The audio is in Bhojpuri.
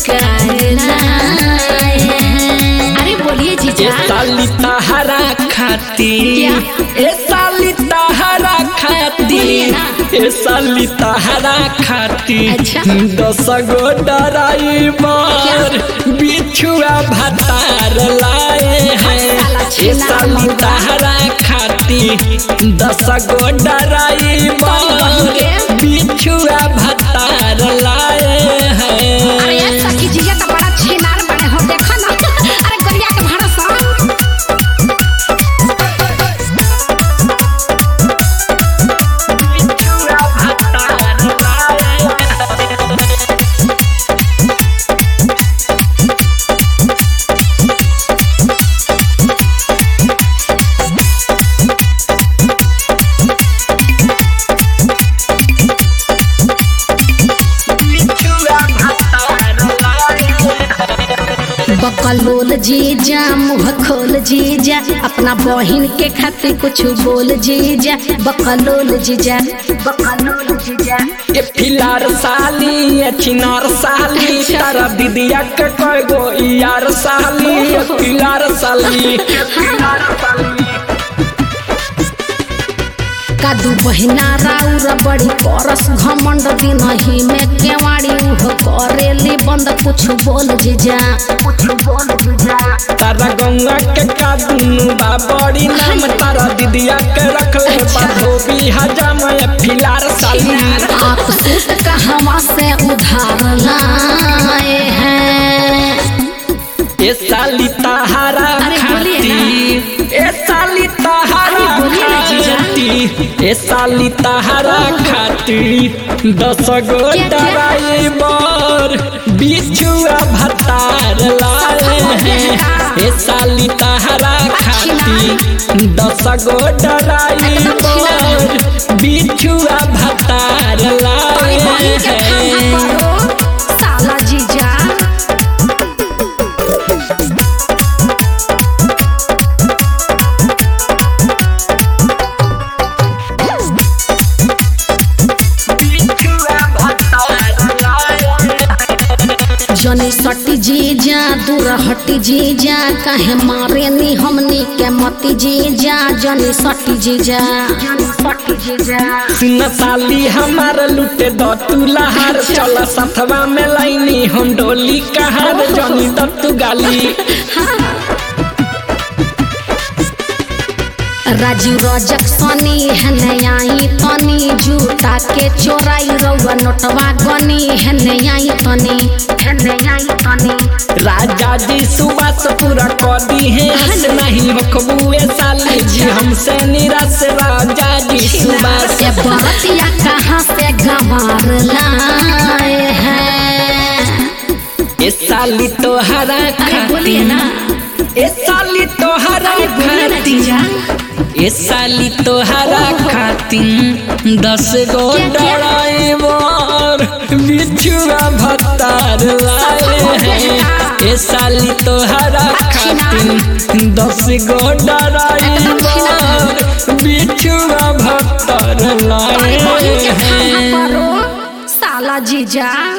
काहे लाए हैं अरे बोलिए ए जीजा साली तहरा खाती क्या? ए साली तहरा खाती बोलिए ना। ए साली तहरा खाती अच्छा। दस गो ड्राइवर बिछुआ भतार लाए हैं साला ए छीना साली मौगा। तहरा खाती दस गो बहू ड्राइवर के? बिछुआ भतार लाए हैं अरे यार सखी जीजा तो बड़ा छिनार बने हो देखो ना अरे गरिया के भाड़ा सा बिछुआ भतार लाए हैं बिछुआ भतार लाए हैं बकलोल जीजा मुँह खोल जीजा अपना बहिन के खातिर कुछ बोल जीजा बकलोल जीजा बकलोल जीजा ये फिलार साली ये चिनार साली अच्छा। तारा दीदिया के कय गो यार साली ये फिलार साली कादू बहिना राउर बड़ी करस घमंड दिन ही में केवाड़ी उहो करेली बंद कुछ बोल जीजा कुछ बोल जीजा तारा गंगा के का दुनु बा बड़ी नाम तारा दीदिया के रखले बा अच्छा। धोबी हजाम ये फिलार साली आप सूट कहवा से उधार लाए हैं ये साली तहारा अरे बोलिए खाती ये साली तहारा अरे बोलिए ना जीजा। खाती ये साली तहारा खाती दस गो क्या, क्या? ड्राइवर बिछुआ भतार लाए हैं ये साली तहारा खाती दस गो ड्राइवर बिछुआ भतार लाए बहिन के हैं खाना करो साला जीजा बिछुआ भतार लाए हैं जनी सटी जीजा दूर हटी जीजा काहे मारे नी हमनी के मती जीजा जनी सटी जीजा जनी सटी जीजा सुन साली हमार लुटे द तू लहार चल सथवा में लाइनी हम डोली कहार जनी द तू गाली राजू रजक सनी हने आई तनी जूता के चोराई रउआ नोटवा गनी हने आई तनी हने आई तनी राजा जी सुबह से पूरा कर दी है हंस नहीं बखबुए साली जी हमसे निराश राजा जी सुबह से ये बरतिया कहाँ से गंवार लाए हैं ए साली तोहरा अरे बोलिए खाती ना ए साली तोहरा अरे बोलिए ना खाती जीजा ए साली तोहरा खाती दस गो क्या, क्या? ड्राइवर बिछुआ भतार लाए हैं ए साली तोहरा खाती दस गो ड्राइवर बिछुआ भतार लाए बहिन के खाना हैं करो साला जीजा